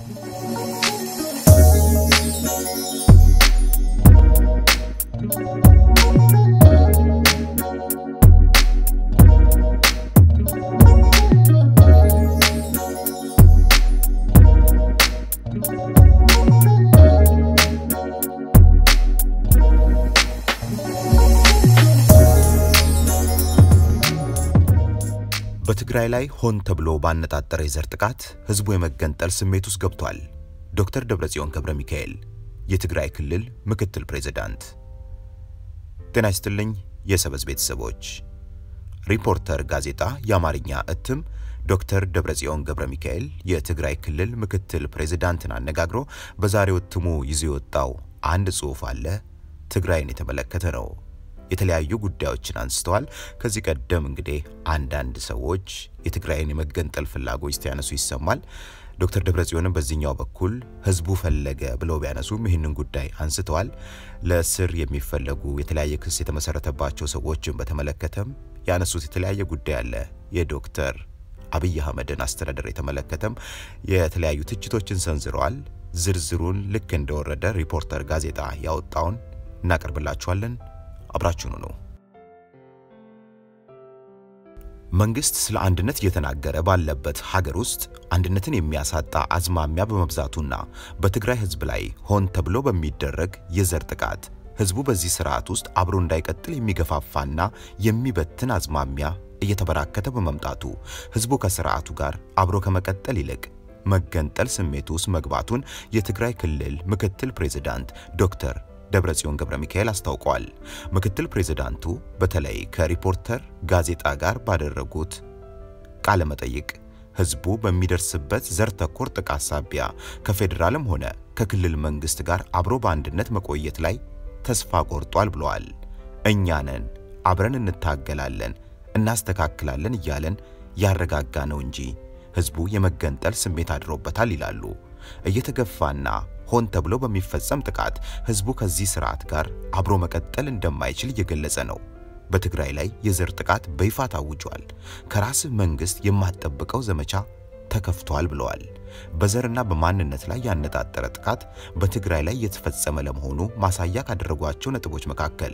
በትግራይ ላይ ሆን ተብሎ ባነጣጠረ የዘር ጥቃት ህዝቡ የመገንጠል ስሜት ውስጥ ገብቷል። ዶክተር ደብረጽዮን ገብረ ሚካኤል የትግራይ ክልል ምክትል ፕሬዝዳንት። ጤና ይስጥልኝ የሰበዝ ቤተሰቦች። ሪፖርተር ጋዜጣ የአማርኛ እትም ዶክተር ደብረጽዮን ገብረ ሚካኤል የትግራይ ክልል ምክትል ፕሬዝዳንትን አነጋግሮ በዛሬው እትሙ ይዞ የወጣው አንድ ጽሑፍ አለ። ትግራይን የተመለከተ ነው። የተለያዩ ጉዳዮችን አንስተዋል። ከዚህ ቀደም እንግዲህ አንዳንድ ሰዎች የትግራይን የመገንጠል ፍላጎት ሲያነሱ ይሰማል። ዶክተር ደብረጽዮንም በዚህኛው በኩል ህዝቡ ፈለገ ብለው ቢያነሱም ይህንን ጉዳይ አንስተዋል። ለእስር የሚፈለጉ የተለያየ ክስ የተመሰረተባቸው ሰዎችን በተመለከተም ያነሱት የተለያየ ጉዳይ አለ። የዶክተር አብይ አህመድን አስተዳደር የተመለከተም የተለያዩ ትችቶችን ሰንዝረዋል። ዝርዝሩን ልክ እንደወረደ ሪፖርተር ጋዜጣ ያወጣውን እናቀርብላችኋለን። አብራችሁኑ ነው። መንግስት ስለ አንድነት እየተናገረ ባለበት ሀገር ውስጥ አንድነትን የሚያሳጣ አዝማሚያ በመብዛቱና በትግራይ ህዝብ ላይ ሆን ተብሎ በሚደረግ የዘር ጥቃት ህዝቡ በዚህ ስርዓት ውስጥ አብሮ እንዳይቀጥል የሚገፋፋና የሚበትን አዝማሚያ እየተበራከተ በመምጣቱ ህዝቡ ከስርዓቱ ጋር አብሮ ከመቀጠል ይልቅ መገንጠል ስሜት ውስጥ መግባቱን የትግራይ ክልል ምክትል ፕሬዝዳንት ዶክተር ደብረጽዮን ገብረ ሚካኤል አስታውቀዋል። ምክትል ፕሬዝዳንቱ በተለይ ከሪፖርተር ጋዜጣ ጋር ባደረጉት ቃለ መጠይቅ ህዝቡ በሚደርስበት ዘር ተኮር ጥቃት ሳቢያ ከፌዴራልም ሆነ ከክልል መንግስት ጋር አብሮ በአንድነት መቆየት ላይ ተስፋ ቆርጧል ብለዋል። እኛ ነን አብረን እንታገላለን፣ እናስተካክላለን እያለን ያረጋጋ ነው እንጂ ህዝቡ የመገንጠል ስሜት አድሮበታል ይላሉ። እየተገፋና ሆን ተብሎ በሚፈጸም ጥቃት ህዝቡ ከዚህ ስርዓት ጋር አብሮ መቀጠል እንደማይችል እየገለጸ ነው። በትግራይ ላይ የዘር ጥቃት በይፋ ታውጇል። ከራስህ መንግስት የማትጠብቀው ዘመቻ ተከፍቷል ብለዋል። በዘርና በማንነት ላይ ያነጣጠረ ጥቃት በትግራይ ላይ የተፈጸመ ለመሆኑ ማሳያ ካደረጓቸው ነጥቦች መካከል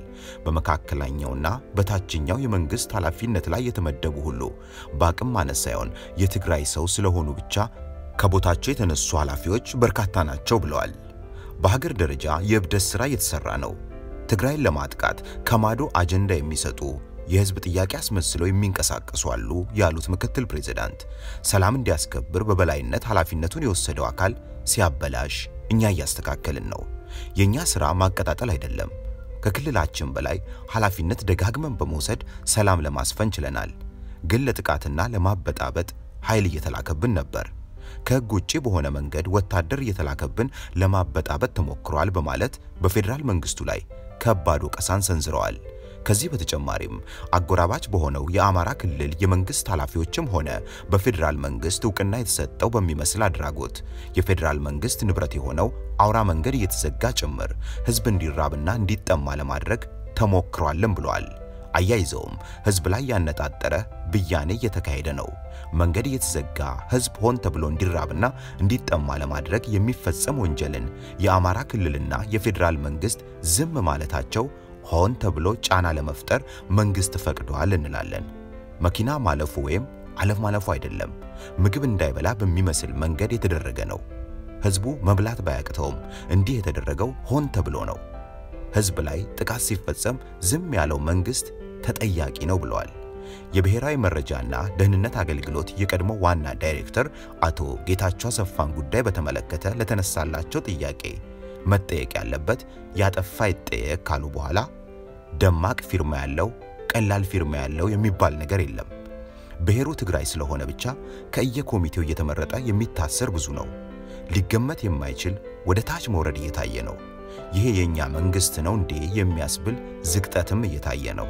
በመካከለኛውና በታችኛው የመንግስት ኃላፊነት ላይ የተመደቡ ሁሉ በአቅም ማነስ ሳይሆን የትግራይ ሰው ስለሆኑ ብቻ ከቦታቸው የተነሱ ኃላፊዎች በርካታ ናቸው ብለዋል። በሀገር ደረጃ የእብደት ሥራ እየተሰራ ነው። ትግራይን ለማጥቃት ከማዶ አጀንዳ የሚሰጡ የህዝብ ጥያቄ አስመስለው የሚንቀሳቀሱ አሉ ያሉት ምክትል ፕሬዝዳንት ሰላም እንዲያስከብር በበላይነት ኃላፊነቱን የወሰደው አካል ሲያበላሽ እኛ እያስተካከልን ነው። የእኛ ሥራ ማቀጣጠል አይደለም። ከክልላችን በላይ ኃላፊነት ደጋግመን በመውሰድ ሰላም ለማስፈን ችለናል። ግን ለጥቃትና ለማበጣበጥ ኃይል እየተላከብን ነበር። ከህግ ውጪ በሆነ መንገድ ወታደር እየተላከብን ለማበጣበጥ ተሞክሯል በማለት በፌዴራል መንግስቱ ላይ ከባድ ወቀሳን ሰንዝረዋል። ከዚህ በተጨማሪም አጎራባች በሆነው የአማራ ክልል የመንግስት ኃላፊዎችም ሆነ በፌዴራል መንግስት እውቅና የተሰጠው በሚመስል አድራጎት የፌዴራል መንግስት ንብረት የሆነው አውራ መንገድ እየተዘጋ ጭምር ህዝብ እንዲራብና እንዲጠማ ለማድረግ ተሞክሯልም ብለዋል። አያይዘውም ህዝብ ላይ ያነጣጠረ ብያኔ እየተካሄደ ነው። መንገድ እየተዘጋ ህዝብ ሆን ተብሎ እንዲራብና እንዲጠማ ለማድረግ የሚፈጸም ወንጀልን የአማራ ክልልና የፌዴራል መንግስት ዝም ማለታቸው ሆን ተብሎ ጫና ለመፍጠር መንግስት ፈቅዷል እንላለን። መኪና ማለፉ ወይም አለፍ ማለፉ አይደለም፣ ምግብ እንዳይበላ በሚመስል መንገድ የተደረገ ነው። ህዝቡ መብላት ባያቅተውም እንዲህ የተደረገው ሆን ተብሎ ነው። ህዝብ ላይ ጥቃት ሲፈጸም ዝም ያለው መንግስት ተጠያቂ ነው ብለዋል። የብሔራዊ መረጃና ደህንነት አገልግሎት የቀድሞ ዋና ዳይሬክተር አቶ ጌታቸው አሰፋን ጉዳይ በተመለከተ ለተነሳላቸው ጥያቄ መጠየቅ ያለበት ያጠፋ ይጠየቅ ካሉ በኋላ ደማቅ ፊርማ ያለው ቀላል ፊርማ ያለው የሚባል ነገር የለም። ብሔሩ ትግራይ ስለሆነ ብቻ ከየኮሚቴው እየተመረጠ የሚታሰር ብዙ ነው። ሊገመት የማይችል ወደ ታች መውረድ እየታየ ነው። ይሄ የኛ መንግስት ነው እንዴ የሚያስብል ዝቅጠትም እየታየ ነው።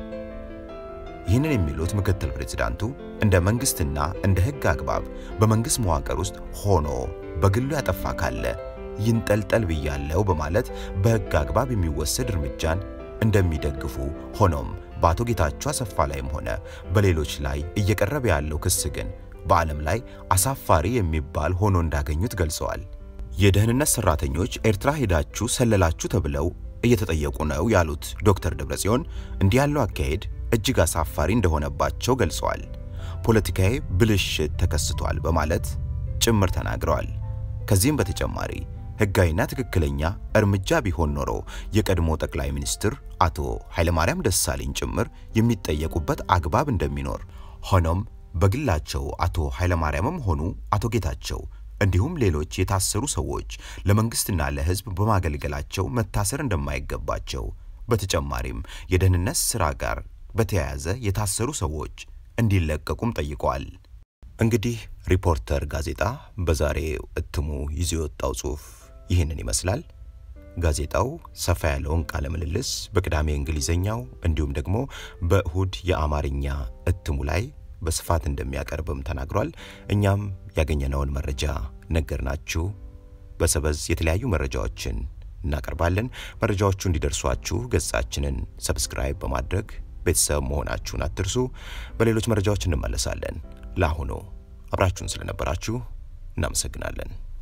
ይህንን የሚሉት ምክትል ፕሬዝዳንቱ እንደ መንግስትና እንደ ህግ አግባብ በመንግስት መዋቅር ውስጥ ሆኖ በግሉ ያጠፋ ካለ ይንጠልጠል ብያለው በማለት በህግ አግባብ የሚወሰድ እርምጃን እንደሚደግፉ ሆኖም በአቶ ጌታቸው አሰፋ ላይም ሆነ በሌሎች ላይ እየቀረበ ያለው ክስ ግን በዓለም ላይ አሳፋሪ የሚባል ሆኖ እንዳገኙት ገልጸዋል። የደህንነት ሰራተኞች ኤርትራ ሄዳችሁ ሰለላችሁ ተብለው እየተጠየቁ ነው ያሉት ዶክተር ደብረጽዮን እንዲህ ያለው አካሄድ እጅግ አሳፋሪ እንደሆነባቸው ገልጸዋል። ፖለቲካዊ ብልሽት ተከስቷል በማለት ጭምር ተናግረዋል። ከዚህም በተጨማሪ ሕጋዊና ትክክለኛ እርምጃ ቢሆን ኖሮ የቀድሞ ጠቅላይ ሚኒስትር አቶ ኃይለማርያም ደሳለኝ ጭምር የሚጠየቁበት አግባብ እንደሚኖር፣ ሆኖም በግላቸው አቶ ኃይለማርያምም ሆኑ አቶ ጌታቸው እንዲሁም ሌሎች የታሰሩ ሰዎች ለመንግስትና ለሕዝብ በማገልገላቸው መታሰር እንደማይገባቸው፣ በተጨማሪም የደህንነት ሥራ ጋር በተያያዘ የታሰሩ ሰዎች እንዲለቀቁም ጠይቀዋል። እንግዲህ ሪፖርተር ጋዜጣ በዛሬው እትሙ ይዞ የወጣው ጽሑፍ ይህንን ይመስላል። ጋዜጣው ሰፋ ያለውን ቃለ ምልልስ በቅዳሜ እንግሊዝኛው እንዲሁም ደግሞ በእሁድ የአማርኛ እትሙ ላይ በስፋት እንደሚያቀርብም ተናግሯል። እኛም ያገኘነውን መረጃ ነገርናችሁ። በሰበዝ የተለያዩ መረጃዎችን እናቀርባለን። መረጃዎቹ እንዲደርሷችሁ ገጻችንን ሰብስክራይብ በማድረግ ቤተሰብ መሆናችሁን አትርሱ። በሌሎች መረጃዎች እንመለሳለን። ለአሁኑ አብራችሁን ስለነበራችሁ እናመሰግናለን።